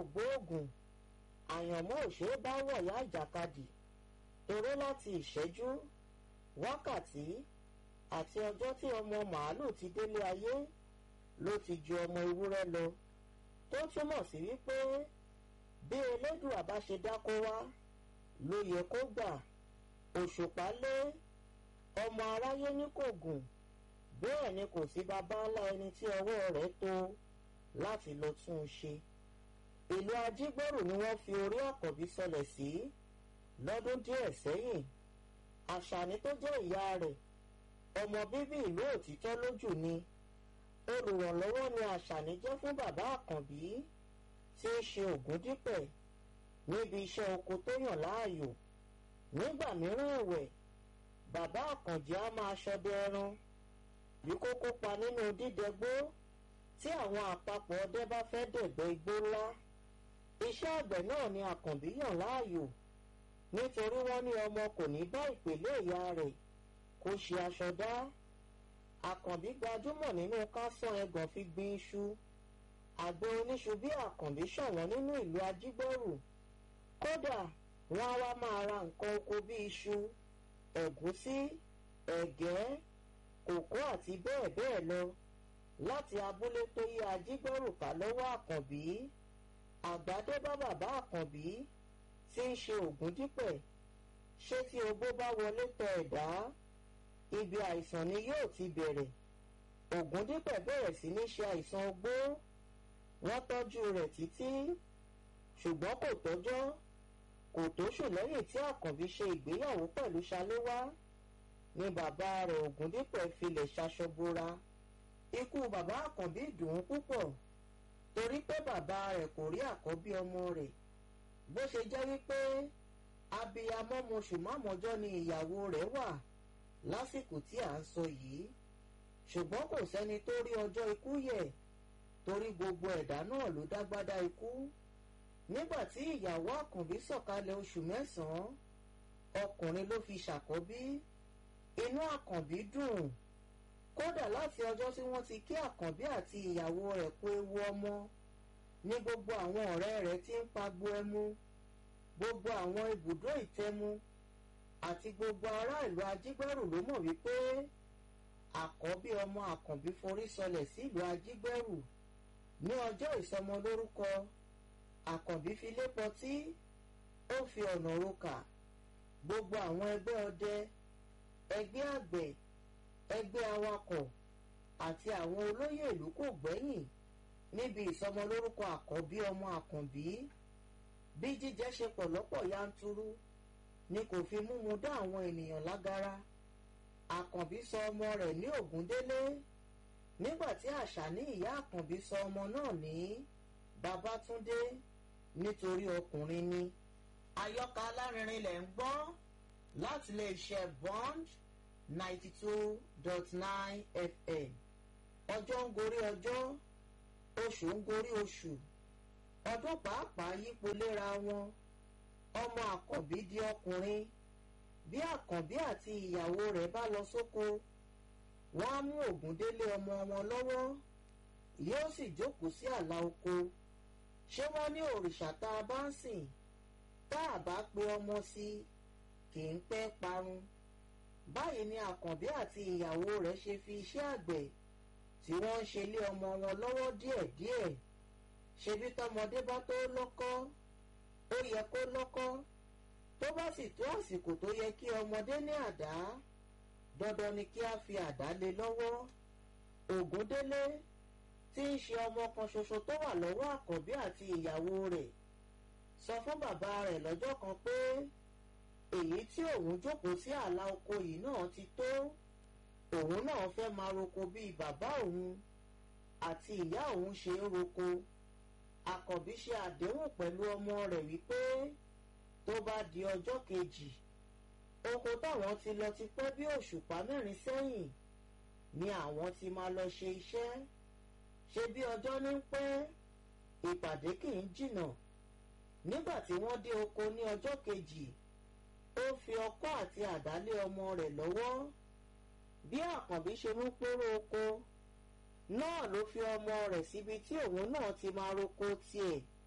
ògbóògùn àyànmọ́ òṣèré bá wọ̀yá ìjàkadì toró láti ìṣẹ́jú wákàtí àti ọjọ́ tí ọmọ màálù ti délé ayé ló ti ju ọmọ ewúrẹ́ lọ tó túmọ̀ sí wípé bí elédùà bá ṣe dákó wá ló yẹ kó gbà òṣùpá lé ọmọ aráyé ní kò gùn bẹ́ẹ̀ ni kò sí baba ńlá ẹni tí ọwọ́ rẹ̀ tó láti lọ tún un ṣe ìlú ajígbòrò ni wọ́n fi orí àkọ́bí sọlẹ̀ sí lọ́dún díẹ̀ sẹ́yìn àṣàní tó jẹ́ ìyá rẹ̀ ọmọ bíbí ìlú òtítọ́ lójú ni olùrànlọ́wọ́ ni àṣàní jẹ́ fún bàbá àkànbí tí í ṣe ògúndípẹ̀ níbi iṣẹ́ oko tó yàn láàyò nígbà mìíràn ẹ̀wẹ̀ bàbá àkànjì á máa ṣọdẹ ẹran bí kó kópa nínú dídẹgbó tí àwọn àpapọ̀ ọdẹ bá fẹ́ dẹ̀gbẹ́ igbó ńlá iṣẹ́ àgbẹ̀ náà ni àkànbí yàn láàyò nítorí wọ́n ní ọmọ kò ní bá ìpèlè ìyá rẹ̀ kó ṣe aṣọ dá àkànbí gbajúmọ̀ nínú kásán ẹgàn fi gbin iṣu àgbẹ̀ oníṣu bí àkànbí ṣọ̀wọ́n nínú ìlú ajígbọ́rù kódà wọ́n á wá máa ra nǹkan oko bí iṣu ẹ̀gúsí ẹ̀gẹ́ kòkó àti bẹ́ẹ̀ bẹ́ẹ̀ lọ láti abúlé tó yí ajígbọ́rù ká lọ́wọ́ àkànbí àgbàdo bá bàbá àkànbí tí ń ṣe ògúndípẹ̀ ṣé tí ogbó bá wọlé tọ ẹ̀dá ibi àìsàn ni yóò ti bẹ̀rẹ̀ ògúndípẹ̀ bẹ̀rẹ̀ sí ní ṣe àìsàn ogbó wọ́n tọ́jú rẹ̀ títí ṣùgbọ́n kò tọ́jọ́ kò tóṣù lẹ́yìn tí àkànbí ṣe ìgbéyàwó pẹ̀lú ṣaléwá ni bàbá rẹ̀ ògúndípẹ̀ filẹ̀ ṣaṣọbora ikú bàbá àkànbí dùn ún púpọ̀ torí pé bàbá rẹ̀ kò rí àkọ́bí ọmọ rẹ̀ bó ṣe jẹ́ wípé abiyamọ mọṣù mámọjọ́ ni ìyàwó rẹ̀ wà lásìkò tí à ń sọ yìí ṣùgbọ́n kò sẹ́ni tó rí ọjọ́ ikú yẹ̀ torí gbogbo ẹ̀dá náà ló dágbádá ikú nígbà tí ìyàwó àkànbí sọ̀kalẹ̀ oṣù mẹ́sàn-án ọkùnrin ló fi ṣàkọ́bí inú àkànbí dùn kódà láti ọjọ́ tí wọ́n ti kí àkànbí àti ìyàwó rẹ̀ kú ewu ọmọ ní gbogbo àwọn ọ̀rẹ́ rẹ̀ ti ń pagbo ẹmu gbogbo àwọn ibùdó ìtẹmu àti gbogbo ará ìlú ajígbẹ́rù ló mọ̀ wípé àkọ́bí ọmọ àkànbí forí sọlẹ̀ sílùú ajígbẹ́rù ní ọjọ́ ìsọmọlórúkọ àkànbí fi lépọ tí ó fi ọ̀nà roka gbogbo àwọn ẹgbẹ́ ọdẹ ẹgbẹ́ àgbẹ̀ ẹgbẹ́ awakọ̀ àti àwọn olóyè ìlú kò gbẹ́yìn níbi ìsọmọlórúkọ àkọ́bí ọmọ àkànbí bí jíjẹ ṣe pọ̀ lọ́pọ̀ yanturu ni kò fi múmu dá àwọn ènìyàn lágara àkànbí sọ ọmọ rẹ̀ ní ògúndélé nígbà tí àṣà ní ìyá àkànbí sọ ọmọ náà ní babátúndé nítorí ọkùnrin ni àyọkà alárinrin lẹ̀ ń gbọ́ láti lè ṣe bond ninety two dot nine fm ọjọ́ ń gorí ọjọ́ oṣù ń gorí oṣù ọdún pàápàá yípo léra wọn ọmọ àkànbí di ọkùnrin bí àkànbí àti ìyàwó rẹ̀ bá lọ sóko wọ́n á mú ògúndélé ọmọ wọn lọ́wọ́ yóò sì jókòó sí àlà oko ṣé wọ́n ní òrìṣà tá a bá ń sìn tá a bá pe ọmọ sí kì í pẹ́ parun báyìí ni àkànbí àti ìyàwó rẹ̀ ṣe fi iṣẹ́ àgbẹ̀ tí wọ́n ń ṣe lé ọmọ wọn lọ́wọ́ díẹ̀díẹ̀ ṣebí tọmọdé bá tó lọ́kọ́ ó yẹ kó lọ́kọ́ tó bá sì tó àsìkò tó yẹ kí ọmọdé ní àdá dandan ni kí a fi àdá lé lọ́wọ́ ògúndélé tí ń ṣe ọmọ kan ṣoṣo tó wà lọ́wọ́ àkànbí àti ìyàwó rẹ̀ sọ fún bàbá rẹ̀ lọ́jọ́ kan pé èyí tí òun jókòó sí àlà oko yìí náà ti tó òun náà fẹ́ máa roko bíi bàbá òun àti ìyá òun ṣe ń roko àkànbí ṣe àdéhùn pẹ̀lú ọmọ rẹ̀ wípé tó bá di ọjọ́ kejì oko táwọn ti lọ ti pẹ́ bí òṣùpá mẹ́rin sẹ́yìn ni àwọn ti máa lọ ṣe iṣẹ́ ṣe bí ọjọ́ ní pẹ́ ìpàdé kì í jìnnà nígbà tí wọ́n dé oko ní ọjọ́ kejì ó fi ọkọ́ àti àdá lé ọmọ rẹ̀ lọ́wọ́ bí àkànbí ṣe mú péró oko náà ló fi ọmọ rẹ̀ síbi tí òun náà ti máa roko tiẹ̀